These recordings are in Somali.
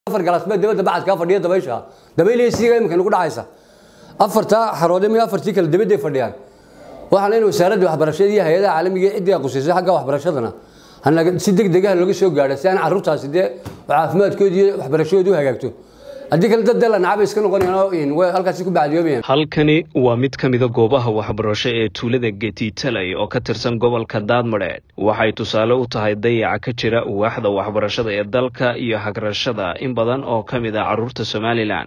afar galaasbaa dabadda bacadkaa fadhiya dabaysha dabayleysiiga iminka nagu dhacaysa afartaa xaroode mi afartii kale dabadday fadhiyaan waxaan in wasaaradda waxbarashada iyo hay-adaha caalamiga ee ciddii qusaysay xagga waxbarashadana hanaga si deg degaha looga soo gaadha si aan carruurtaasi dee caafimaadkooda iyo waxbarashadooda u hagaagto haddii kale dad dee la nacabay iska noqonayaan way halkaasi ku bacdiyoobayaan halkani waa mid ka mida goobaha waxbarasho ee tuulada getitaley oo ka tirsan gobolka daadmadheedh waxay tusaale u tahay dayaca ka jira waaxda waxbarashada ee dalka iyo hagrashada in badan oo ka mid ah carruurta somalilan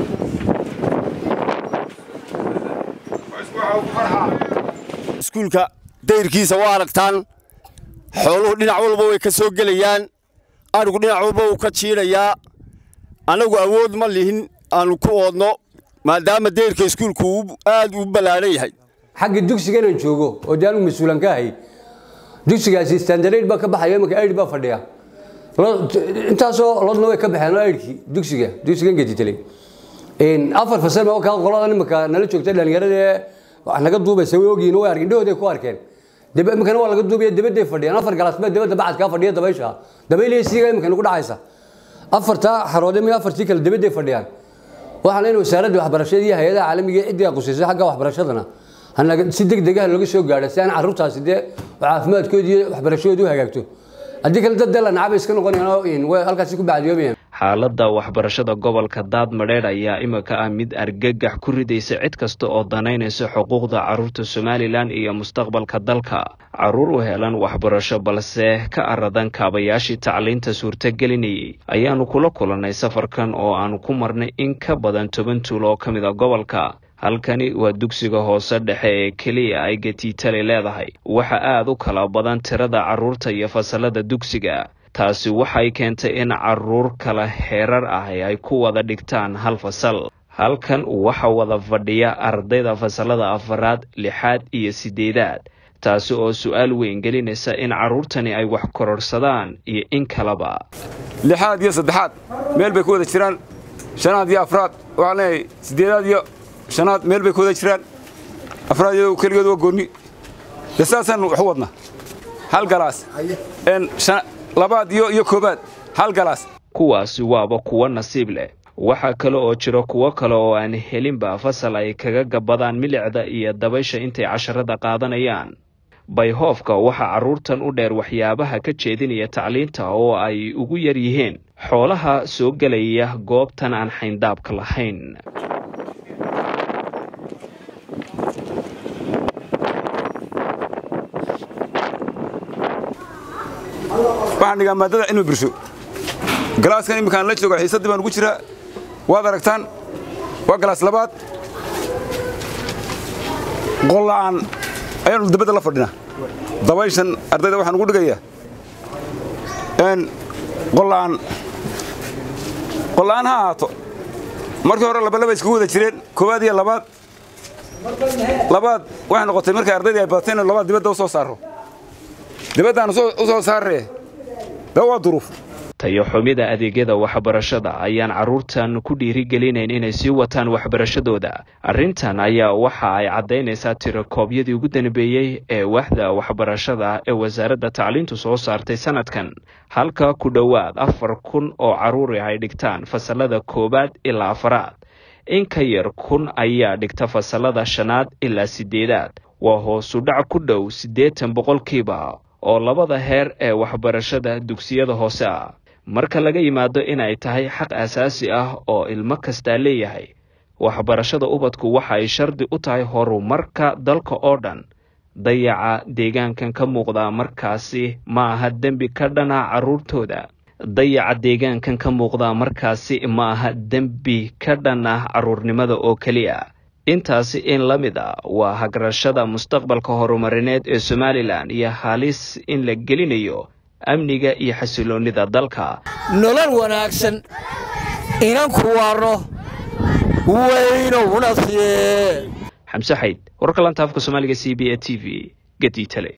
iskuulka dayrkiisa waa aragtaan xooluhu dhinac walba way ka soo gelayaan adhigu dhinac walba wuu ka jiidhayaa annagu awood ma lihin aanu ku oodno maadaama dayrka iskuulku uu aad u ballaadhan yahay xagga dugsiga inaan joogo oo dee anigu mas-uulan ka ahay dugsigaasi standard baa ka baxaya iminka aid baa fadhiya intaasoo lodna way ka baxeen aidkii dugsiga dugsigan geditaley afar fasal baa kaa qoladan iminka nala joogta dhalinyarada ee wax naga duubaysa way ogyihin way arkeen indhahooday ku arkeen iminkana waa laga duubaya dabadday fadhiyaan afar galaasbaa dabadda bacadkaa fadhiya dabaysha dabayleysiiga iminka nagu dhacaysa afartaa xaroode mi afartii kale dabadday fadhiyaan waxaan in wasaaradda waxbarashada iyo hay-adaha caalamiga ee ciddii qusaysay xagga waxbarashadana hanaga si deg degaha looga soo gaadha si aan carruurtaasi dee caafimaadkooda iyo waxbarashadooda u hagaagto haddii kale dad dee la nacabay iska noqonayaan way halkaasi ku bacdiyoobayaan xaaladda waxbarashada gobolka daadmadheedh ayaa imika ah mid argagax ku ridaysa cid kasta oo danaynaysa xuquuqda carruurta somalilan iyo mustaqbalka dalka carruur u helan waxbarasho balse ka aradan kaabayaashii tacliinta suurtagelinayay ayaanu kula kulannay safarkan oo aanu ku marnay in ka badan toban tuul oo ka mid a gobolka halkani waa dugsiga hoose dhexe ee keliya ay getiitale leedahay waxa aad u kala badan tirada carruurta iyo fasalada dugsiga taasi waxay keentay in carruur kala heerar ah ay ku wada dhigtaan hal fasal halkan waxa wada fadhiya ardayda fasalada afaraad lixaad iyo siddeedaad taasi oo su-aal weyn gelinaysa in carruurtani ay wax kororsadaan iyo in kaleba lixaad iyo saddexaad meel bay ku wada jiraan shanaad iyo afraad waxaan leeyahay siddeedaad iyo shanaad meel bay ku wada jiraan afraad iyadoo keligood waa goonni dee saasaan wax u wadnaa hal galaas labaad iyo iyo koobaad hal galaas kuwaasi waaba kuwo nasiib leh waxaa kale oo jiro kuwo kale oo aan helinba fasal ay kaga gabadaan milicda iyo dabaysha intay casharada qaadanayaan bayhoofka waxaa carruurtan u dheer waxyaabaha ka jeedinaya tacliinta oo ay ugu yar yihiin xoolaha soo gelaya goobtan aan xayndaabka lahayn waxaan dhigaa maadada cilmi bulsho galaaskan imminkaan la jooga xiisaddii baan ugu jiraa waad aragtaan waa galaas labaad qolla'aan ayaanu dabadda la fadhinaa dabayshan ardayda waxaan ugu dhigayaa qolla'aan qolla'aan ha ahaato markii hore labalaba iskugu wada jireen koowaad iyo labaad labaad waxay noqotay markay ardaydii ay badatay inu labaad dibadda u soo saarro dibaddaanu u soo saarree de waa duruuf tayo xumida adeegyada waxbarashada ayaan carruurtan ku dhiirigelinayn inay sii wataan waxbarashadooda arrintan ayaa waxa ay caddaynaysaa tirakoobyadii ugu danbeeyey ee waaxda waxbarashada ee wasaaradda tacliintu soo saartay sanadkan halka ku dhowaad afar kun oo carruuri ay dhigtaan fasalada koowaad ilaa afaraad in ka yar kun ayaa dhigta fasalada shanaad ilaa siddeedaad waa hoosudhac ku dhow siddeetan boqolkiiba oo labada heer ee waxbarashada dugsiyada hoose ah marka laga yimaado inay tahay xaq asaasi ah oo ilmo kastaa leeyahay waxbarashada ubadku waxa ay shardi u tahay horumarka dalka oo dhan dayaca deegaankan ka muuqda markaasi ma aha dembi ka dhana carruurtooda dayaca deegaankan ka muuqda markaasi ma aha dembi ka dhan ah carruurnimada oo keliya intaasi in la mid a waa hagrashada mustaqbalka horumarineed ee somalilan iyo halis in la gelinayo amniga iyo xasiloonnida dalka nolol wanaagsan inan ku waarno weynowna siye xamse xayd wararka lanta afka soomaaliga c b a t v gediitale